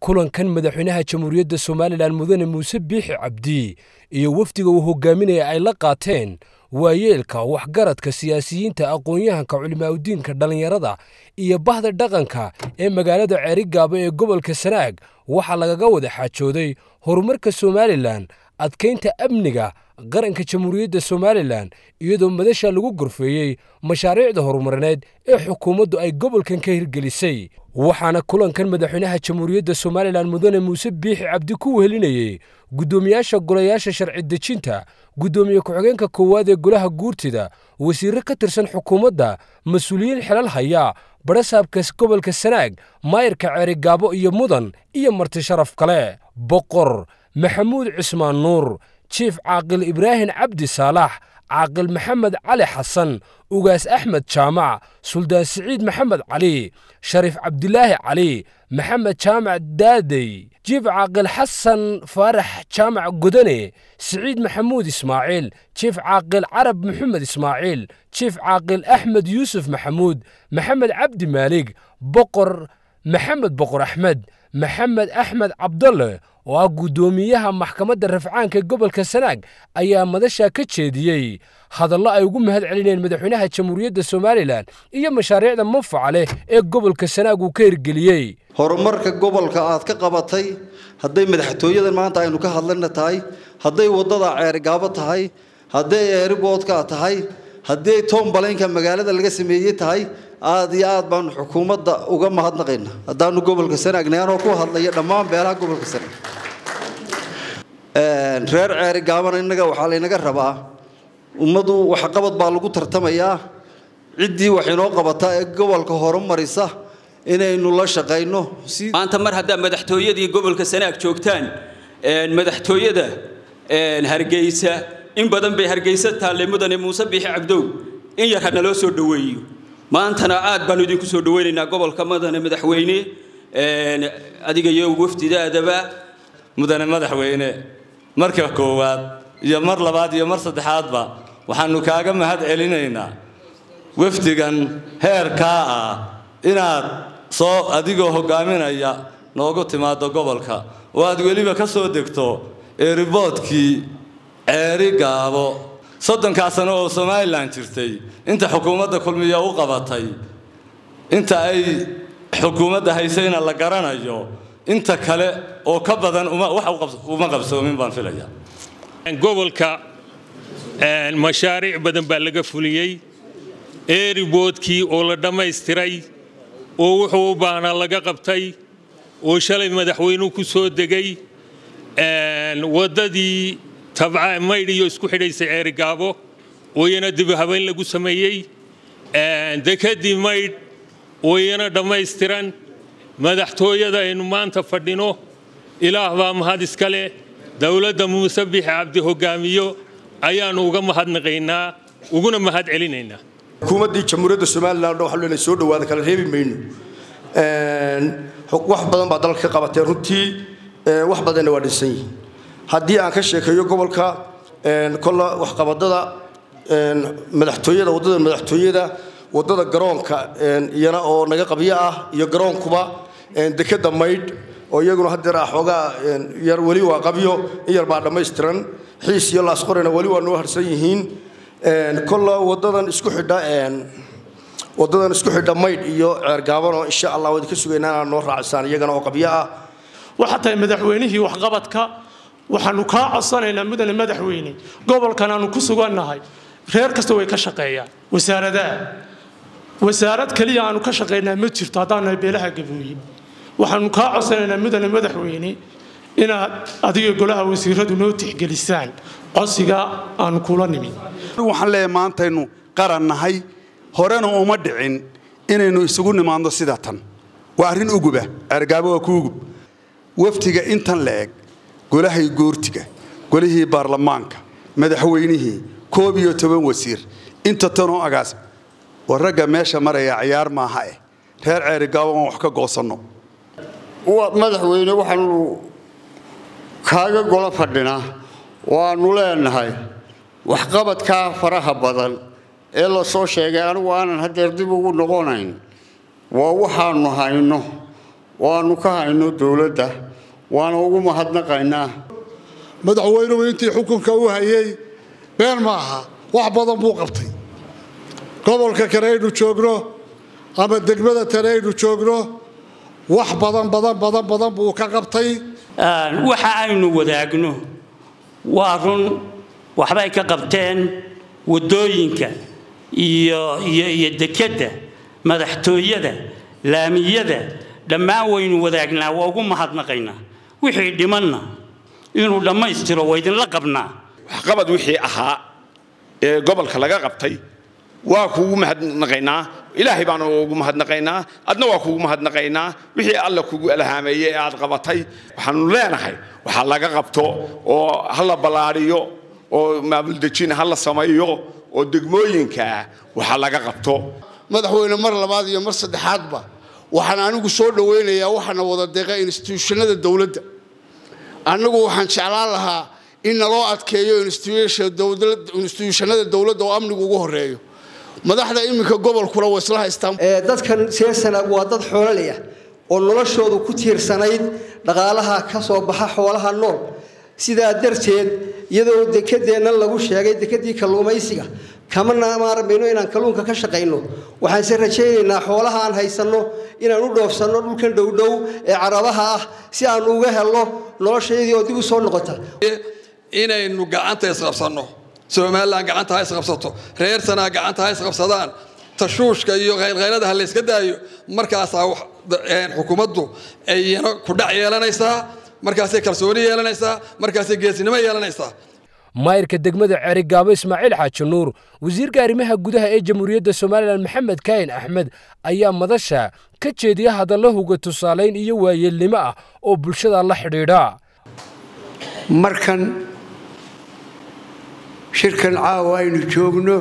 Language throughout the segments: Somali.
kulankan madaxweynaha jamhuuriyadda somalilan mudane muuse biixi cabdi iyo wafdiga uu hogaaminaya ay la qaateen waayeelka waxgaradka siyaasiyiinta aqoon-yahanka culimaaudiinka dhallinyarada iyo bahda dhaqanka ee magaalada ceerigaabo ee gobolka sanaag waxaa lagaga wada xaajooday horumarka somalilan adkaynta amniga qaranka jamhuuriyadda somalilan iyadoo madasha lagu gorfeeyey mashaariicda horumarineed ee xukuumaddu ay gobolkan ka hirgelisay waxaana kulankan madaxweynaha jamhuuriyadda somalilan mudane muuse biixi cabdi ku wehelinayey guddoomiyaasha golayaasha sharci dejinta guddoomiye ku-xigeenka koowaad ee golaha guurtida wasiirro ka tirsan xukuumadda mas-uuliyiin xelal haya badhasaabka gobolka sanaag maayirka ceerigaabo iyo mudan iyo marti sharaf kale boqor maxamuud cismaan nuur jiif caaqil ibraahim cabdi saalax caaqil maxamed cali xasan ugaas axmed jaamac suldaan siciid maxamed cali shariif cabdilaahi cali maxamed jaamac daadey jiif caaqil xasan faarax jaamac godane siciid maxamuud ismaaciil jiif caaqil carab maxamed ismaaciil jiif caaqil axmed yuusuf maxamuud maxamed cabdi maalig boqor maxamed boqor axmed maxamed axmed cabdalle oo ah guddoomiyaha maxkamadda rafcaanka gobolka sanaag ayaa madasha ka jeediyey hadallo ay ugu mahad celineen madaxweynaha jamhuuriyadda somalilan iyo mashaariicda manfaca leh ee gobolka sanaag uu ka hirgeliyey horumarka gobolka aad ka qabatay hadday madaxtooyadan maanta aynu ka hadlana tahay hadday waddada ceerigaabo tahay hadday eeriboodka tahay hadday toomballaynka magaalada laga sameeyey tahay aad iyo aad baanu xukuumadda uga mahadnaqayna haddaanu gobolka sanaagnay anoo ku hadlaya dhammaan beelaha gobolka sanaag reer ceerigaabana innaga waxaa laynaga rabaa ummaddu waxqabad baa lagu tartamayaa ciddii wax inoo qabata ee gobolka horumarisa inaynu la shaqayno maanta mar haddaa madaxtooyadii gobolka sanaag joogtaan madaxtooyada hargeysa in badan bay hargeysa taalle mudane muuse biixi cabdow in yar hana loo soo dhoweeyo maantana aad baanu idinku soo dhoweynaynaa gobolka mudane madaxweyne adiga iyo wafdidaadaba mudane madaxweyne marka koowaad iyo mar labaad iyo mar saddexaadba waxaanu kaaga mahad celinaynaa wafdigan heerkaa ah inaad soo adigoo hogaaminaya noogu timaado gobolka oo aad weliba ka soo degto eeriboodkii ceeri gaabo soddonkaa sano oo somalilan jirtay inta xukuumadda kulmiya u qabatay inta ay xukuumadda haysayna la garanayo inta kale oo ka badan uma qabsoomin baan filaya gobolka mashaariic badan baa laga fuliyey eeriboodkii oo la dhammaystiray oo wuxuu u baahnaa laga qabtay oo shalay madaxweynuhu ku soo degay waddadii tabca maydh iyo isku xidhaysay ceerigaabo wayana dib habeyn lagu sameeyey dekadii maydh wayana dhammaystiran madaxtooyada aynu maanta fadhino ilaah baa mahad iska leh dowladda muuse biixi cabdi hogaamiyo ayaannu uga mahadnaqaynaa uguna mahad celinaynaa xukuumaddii jamhuuriyadda somalilan waxaa leenahay soo dhawaada kala reebi mayno wax badan baa dalka ka qabatee runtii wax badanna waa dhisan yihiin haddii aan ka sheekeeyo gobolka kolla waxqabadada madaxtooyada waddada madaxtooyada waddada garoonka iyana oo naga qabyo ah iyo garoonkuba dekeda maydh oo iyaguna hadeer ah xoogaa yar weli waa qabyo in yar baa dhammaystiran xiis iyo laasqorena weli waa noo harsan yihiin kolla wadadan isku xidha wadadan isku xidha maydh iyo ceergaabanoo insha allah waa idinka sugaynaa inaad noo raacisaan iyagana oo qabyo ah waxaa tahay madaxweynihii waxqabadka waxaanu kaa codsanaynaa mudane madaxweyne gobolkan aanu ku sugannahay reer kasta way ka shaqeeyaan wasaaradaha wasaarad keliya aanu ka shaqaynaa ma jirto haddaan nahay beelaha gabooye waxaanu kaa codsanaynaa mudane madaxweyne inaad adiga golaha wasiiradu noo tixgelisaan codsiga aanu kula nimin waxaan leeyahay maantaynu qaran nahay horena uma dhicin inaynu isugu nimaadno sida tan waa arrin uguba ergaabo waa ku ugub waftiga intan la eg golahay goortiga golihii baarlamaanka madaxweynihii koob iyo toban wasiir inta tanoo agaas war ragga meesha maraya ciyaar maaha eh reer ceerigaabo aan wax ka goosanno madaxweyne waxaanu kaaga golo fadhinaa waannu leenahay waxqabadkaa faraha badan ee la soo sheegay anigu aanan hadeer dib ugu noqonayn waa waxaanu hayno waanu ka hayno dowladda waana ugu mahadnaqaynaa madaxweynuhu intii xukunka u hayay been ma aha wax badan buu qabtay gobolka kale aynu joogno ama degmada kale aynu joogno wax badan badan badan badan buu ka qabtay waxa aynu wadaagno waa run waxbay ka qabteen waddooyinka iyo iyo iyo dekedda madaxtooyada laamiyada dhammaan waynu wadaagnaa waa ugu mahadnaqaynaa wixii dhimanna inuu dhammaystiro waa idinla qabnaa waxqabad wixii ahaa ee gobolka laga qabtay waa kuugu mahadnaqaynaa ilaahay baanu ugu mahadnaqaynaa adna waa kuugu mahadnaqaynaa wixii alla kugu alhaameeyey ee aad qabatay waxaanu leenahay waxa laga qabto oo ha la ballaadhiyo oo maamuldejin ha la sameeyo oo degmooyinka waxa laga qabto madaxweyne mar labaad iyo mar saddexaadba waxaan anigu soo dhowaynayaa waxaana wada deeqa instituushanada dowladda annagu waxaan jeclaan lahaa in naloo adkeeyo instituushanada dowladda oo amnigu ugu horeeyo madaxda iminka gobolkuna waa isla haystaan dadkan seesana waa dad xoololaya oo noloshoodu ku tiirsanayd dhaqaalaha ka soo baxa xoolaha nool sidaa darteed iyadoo dekedeenna lagu sheegay dekedii kalluumaysiga kama maarmayno inaan kalluunka ka shaqayno waxaanse rajaynaynaa xoolaha aan haysanno inaan u dhoofsanno dhulkan dhowdhow ee carabaha ah si aanu uga helno noloshaydii oo dib u soo noqota inaynu gacanta isqabsanno somalilan gacanta ha isqabsato reer sanaa gacanta ha isqabsadaan tashuushka iyo khaylkhaylada ha layska daayo markaasaa xukuumaddu ayna ku dhac yeelanaysaa markaasay kalsooni yeelanaysaa markaasay geesinimo yeelanaysaa maayirka degmada ceerigaabo ismaaciil xaaji nuur wasiirka arrimaha gudaha ee jamhuuriyadda somalilan maxamed kaahin axmed ayaa madasha ka jeediya hadallo huga tusaalayn iyo waayeelnimo ah oo bulshada la xidhiidha markan shirkan caawa aynu joogno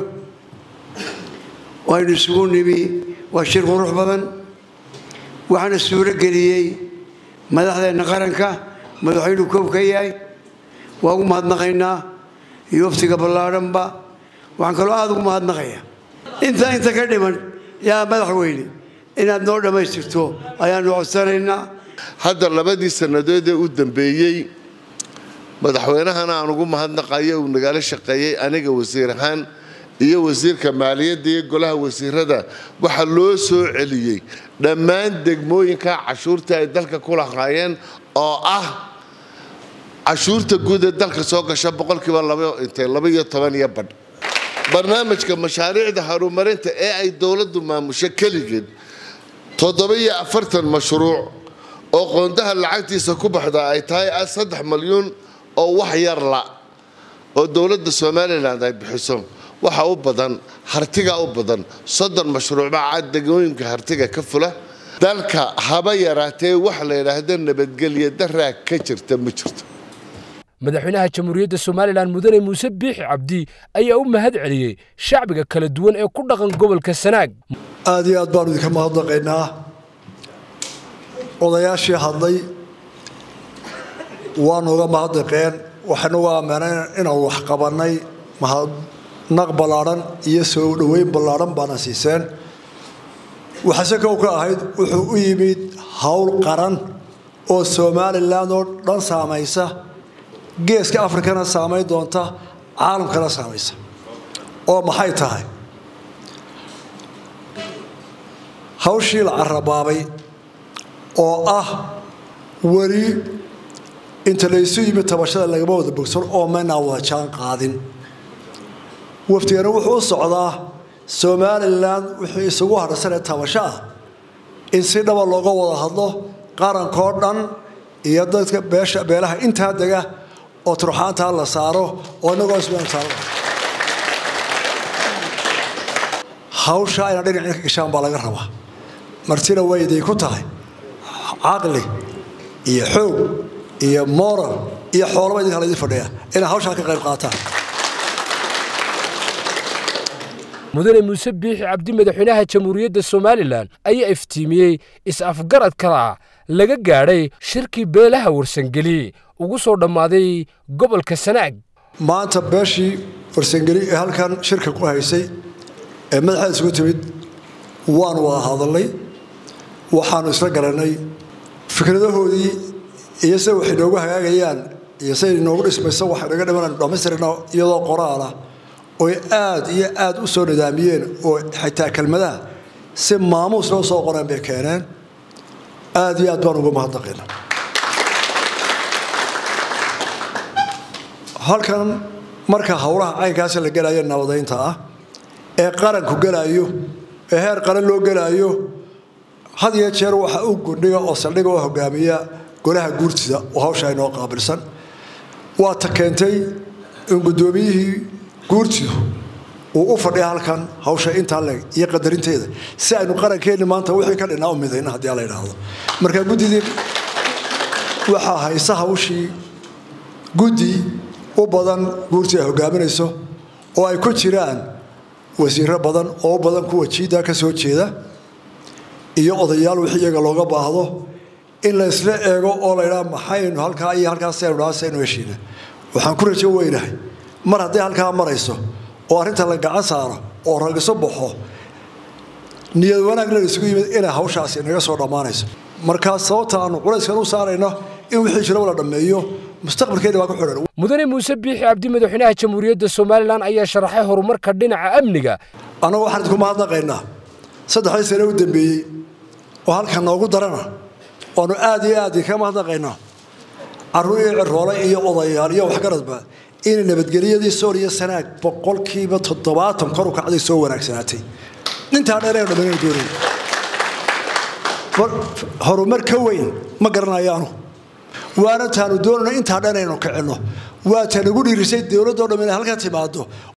aynu isugu nimi waa shir qurux badan waxaana suuro geliyey madaxdeenna qaranka madaxweynuhu koob ka yahay waa ugu mahadnaqaynaa iyo waftiga ballaadhanba waxaan kaloo aada ugu mahadnaqaya intaa inta ka dhiman yaa madaxweyne inaad noo dhammaystirto ayaanu codsanaynaa hadda labadii sannadood ee u dambeeyey madaxweynahana aan ugu mahadnaqayo uu nagala shaqeeyey aniga wasiir ahaan iyo wasiirka maaliyadda iyo golaha wasiirada waxaa loo soo celiyey dhammaan degmooyinka cashuurta ay dalka ku lahaayeen oo ah cashuurta guud ee dalka soo gasha boqolkiiba labaiyo toban iyo badh barnaamijka mashaariicda horumarinta ee ay dowladdu maamusho keligeed toddoba-iyo afartan mashruuc oo qoondaha lacagtiisa ku baxda ay tahay saddex malyuun oo wax yar la oo dowladda somalilan ay bixiso waxa u badan hartiga u badan soddon mashruucba degmooyinka hartiga ka fula dalka haba yaraatee wax la yidhaahdo nabadgelya daraa ka jirta ma jirto madaxweynaha jamhuuriyadda somalilan mudane muuse biixi cabdi ayaa u mahad celiyey shacbiga kala duwan ee ku dhaqan gobolka sanaag aad iyo aad baanu idinka mahadnaqaynaa odayaashii hadlay waanu uga mahadnaqeen waxaynu uga ammaaneen inaan wax qabannay mahadnaq ballaadhan iyo soo dhoweyn ballaadhan baana siiseen waxase kow ka ahayd wuxuu u yimid howl qaran oo somalilan oo dhan saamaysa geeska afrikana saamayn doonta caalamkana saamaysa oo maxay tahay hawshii la carabaabay oo ah weli inta laysu yimid tabashada lagama wada bogsan oo maynaa wada jaan qaadin waftigana wuxuu u socdaa somalilan wixii isugu hadhsanee tabasho ah in si dhaba looga wada hadlo qarankoo dhan iyo dadka beesha beelaha intaa dega oo turxaantaa la saaro oo inagoo ismtaal hawsha ayna dhinacin ka gashaan baa laga rabaa martina wayday ku tahay caqli iyo xoog iyo moral iyo xoolaba idinka laydin fadhiya inay hawshaa ka qayb qaataan mudane muuse biixi cabdi madaxweynaha jamhuuriyadda somalilan ayaa iftiimiyey is-afgarad kala laga gaadhay shirkii beelaha warsangeli ugu soo dhammaaday gobolka sanaag maanta beeshii warsangeli ee halkan shirka ku haysay ee madaxeeda isugu timid waanu wada hadalnay waxaanu isla garanay fikradahoodii iyo sida waxay noogu hagaagayaan iyo siday noogu dhismayso waxay naga dhiman dhammaystirna iyadoo qoraalah oy aad iyo aad u soo nidaamiyeen oo xitaa kelmadaha si maamuus loo soo qoreen bay keeneen aad iyo aad baan ugu mahadnaqayna halkan marka howlaha caynkaasi la gelayo nabadaynta ah ee qaranku gelaayo ee heer qaran loo gelaayo had iyo jeer waxa u gundhiga oo saldhiga oo hogaamiya golaha guurtida oo hawsha inoo qaabilsan waa ta keentay in guddoomiyihii guurtidu uu u fadhiya halkan hawsha intaa leeg iyo qadarinteeda si aynu qarankeenni maanta wixii ka dhinaa u midayna haddii la idhaahdo marka guddidii waxaa haysa hawshii guddi u badan guurtii ay hogaaminayso oo ay ku jiraan wasiiro badan oo u badan kuwa jiidda ka soo jeeda iyo odayaal wixii iyaga looga baahdo in la isla eego oo la ydhaa maxaynu halkaa iyo halkaasaynu dhaasaynu heshiina waxaan ku rajo weynahay mar hadday halkaa marayso oo arrinta la gacan saaro oo ragiso baxo niyad wanaag la isugu yimid inay hawshaasi naga soo dhammaanayso markaa sababta aanu culayskan u saarayno in wixii jiraba la dhammeeyo mustaqbalkeena waa ku xidhan mudane muuse biixi cabdi madaxweynaha jamhuuriyadda somalilan ayaa sharaxay horumarka dhinaca amniga annagu waxaan idinku mahadnaqaynaa saddexdii sane u dambeeyey oo halkan noogu darana waanu aad iyo aad ka mahadnaqaynaa carruur iyo ciroole iyo odayaal iyo waxgaradba inay nabadgelyadii sool iyo sanaag boqolkiiba toddobaatan kor u kacday soo wanaagsanaatay intaa dheer aynu dhammaynaynu doonayna horumar ka weyn ma garanayaanu waana taanu doonayno intaa dhan aynu kicinno waa ta nagu dhiirisay dowladdoo dham inay halka timaado